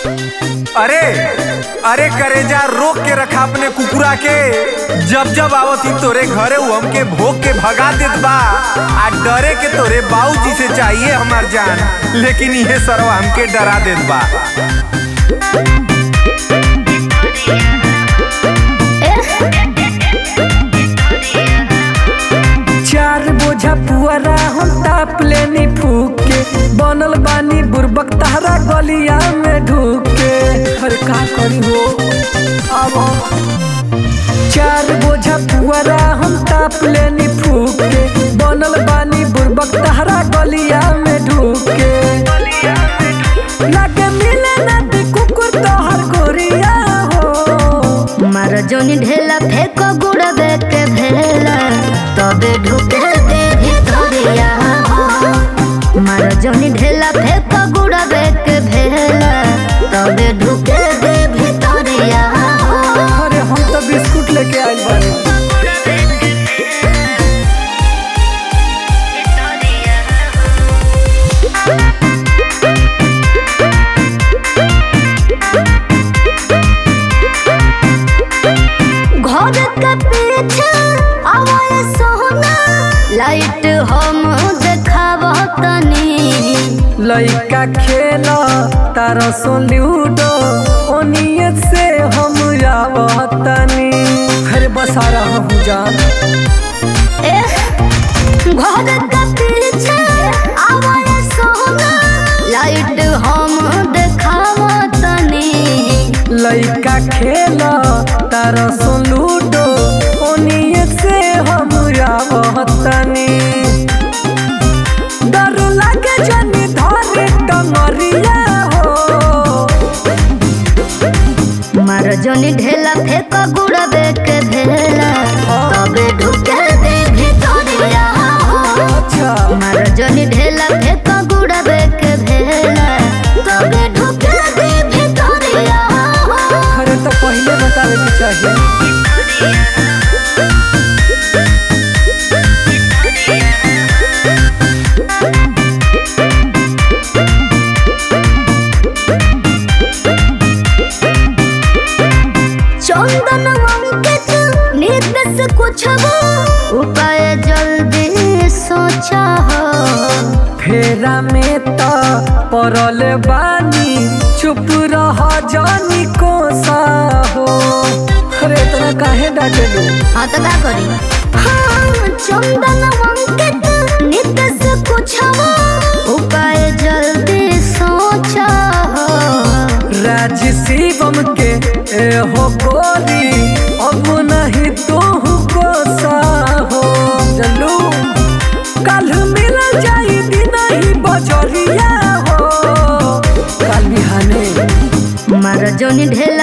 अरे अरे करेजा रोक के रखा अपने कुकुरा के जब जब आवत ही तोरे घरे उ हमके भोग के भगा देत बा आ डरे के तोरे बाबूजी से चाहिए हमार जान लेकिन इहे सरवा हमके डरा देत बा चार बोझा पुअरा हम ताप लेनी फूक के बनल बानी बुरबक तहरा गलिया में ढूक के अरे का करी हो अब हम चार बोझा पुअरा हम ताप लेनी फूक के बनल बानी बुरबक तहरा गलिया में ढूक के लागे मिले ना दी कुकुर तोहर गोरिया हो मार जोनी ढेला फेंक गुड़बे के भेला तबे ढुके दे भितरिया मार जोनी ढेला फेंक गुड़बे के भेला तबे ढुके दे भितरिया अरे हम तो बिस्कुट लेके आइल बानी घर के पीछे आवाए सोना लाइट हम देखावा तनी लइका खेल तारा सो लूडो ओनिए से हम आवतनी अरे बसारा हम जान घर के पीछे आवाए सोना लाइट हम देखावा तनी लइका खेल तारा सो लूडो ओनिए से हम आवतनी डर लागे जनी धरे टंगरिया हो मार जोनी ढेला फेंक गुड़बे के भेला तबे ढुके दे भितरिया अच्छा मार जोनी ढेला फेंक गुड़बे के भेला तबे ढुके दे भितरिया अरे तो पहले बतावे के चाहिए चंदन अंकित नित से कुछ उपाय जल्दी सोचा हो फेरा में त परल बानी चुप रह जानी कोसा हो अरे इतना काहे डांटे लो हाँ तो का करी हाँ चंदन अंकित नित से कुछ उपाय जल्दी सोचा हो राज शिवम के ए हो गोरी अब नहीं तू कोसा हो चलू कल मिल जाई दिन ही बजरिया हो कल बिहाने मार जोनी ढेला